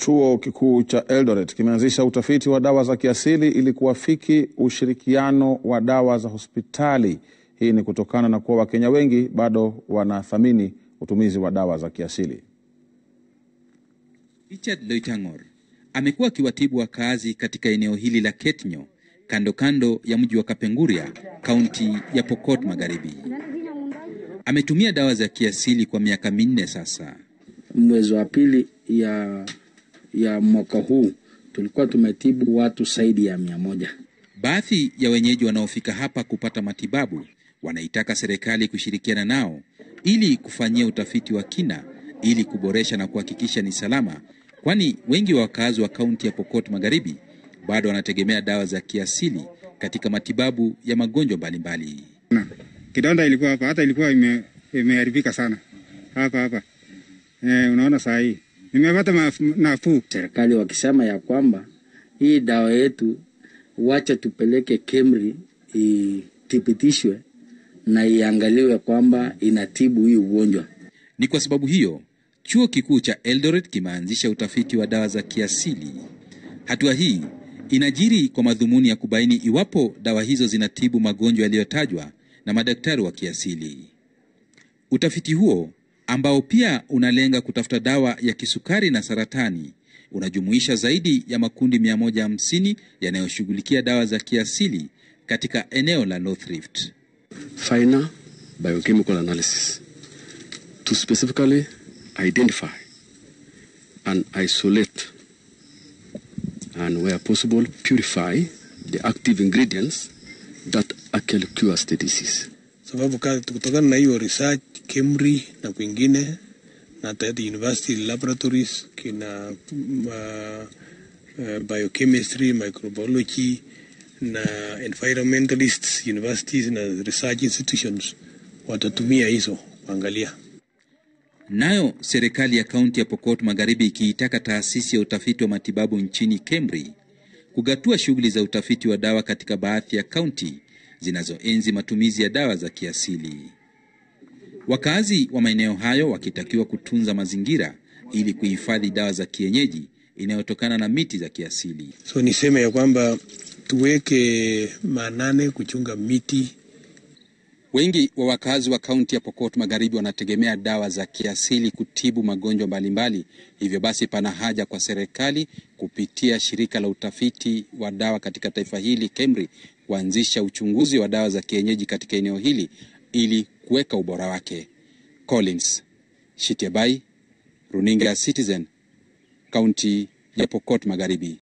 Chuo kikuu cha Eldoret kimeanzisha utafiti wa dawa za kiasili ili kuafiki ushirikiano wa dawa za hospitali. Hii ni kutokana na kuwa Wakenya wengi bado wanathamini utumizi wa dawa za kiasili. Richard Loitang'or amekuwa akiwatibu wakazi katika eneo hili la Ketnyo kando kando ya mji wa Kapenguria, kaunti ya Pokot Magharibi. Ametumia dawa za kiasili kwa miaka minne sasa. Mwezi wa pili ya, ya mwaka huu tulikuwa tumetibu watu zaidi ya mia moja. Baadhi ya wenyeji wanaofika hapa kupata matibabu wanaitaka serikali kushirikiana nao ili kufanyia utafiti wa kina ili kuboresha na kuhakikisha ni salama, kwani wengi wa wakazi wa kaunti ya Pokot Magharibi bado wanategemea dawa za kiasili katika matibabu ya magonjwa mbalimbali. Kidonda ilikuwa hapa, hata ilikuwa ime, imeharibika sana hapa hapa. E, unaona saa hii nimepata nafuu. Serikali wakisema ya kwamba hii dawa yetu wacha tupeleke KEMRI ithibitishwe na iangaliwe kwamba inatibu hii ugonjwa. Ni kwa sababu hiyo chuo kikuu cha Eldoret kimeanzisha utafiti wa dawa za kiasili. Hatua hii inajiri kwa madhumuni ya kubaini iwapo dawa hizo zinatibu magonjwa yaliyotajwa na madaktari wa kiasili. Utafiti huo ambao pia unalenga kutafuta dawa ya kisukari na saratani unajumuisha zaidi ya makundi 150 yanayoshughulikia dawa za kiasili katika eneo la North Rift. Final biochemical analysis to specifically identify and isolate and where possible purify the active ingredients that actually cures the disease. Sababu kutokana na hiyo research KEMRI na kwingine na hata university laboratories kina uh, uh, biochemistry, microbiology na environmentalists universities na research institutions watatumia hizo kuangalia. Nayo serikali ya kaunti ya Pokot Magharibi ikiitaka taasisi ya utafiti wa matibabu nchini KEMRI kugatua shughuli za utafiti wa dawa katika baadhi ya kaunti zinazoenzi matumizi ya dawa za kiasili. Wakazi wa maeneo hayo wakitakiwa kutunza mazingira ili kuhifadhi dawa za kienyeji inayotokana na miti za kiasili. So niseme ya kwamba tuweke maanane kuchunga miti. Wengi wa wakazi wa kaunti ya Pokot Magharibi wanategemea dawa za kiasili kutibu magonjwa mbalimbali. Hivyo basi, pana haja kwa serikali kupitia shirika la utafiti wa dawa katika taifa hili KEMRI kuanzisha uchunguzi wa dawa za kienyeji katika eneo hili ili kuweka ubora wake. Collins Shitiabai, runinga ya Citizen, kaunti ya Pokot Magharibi.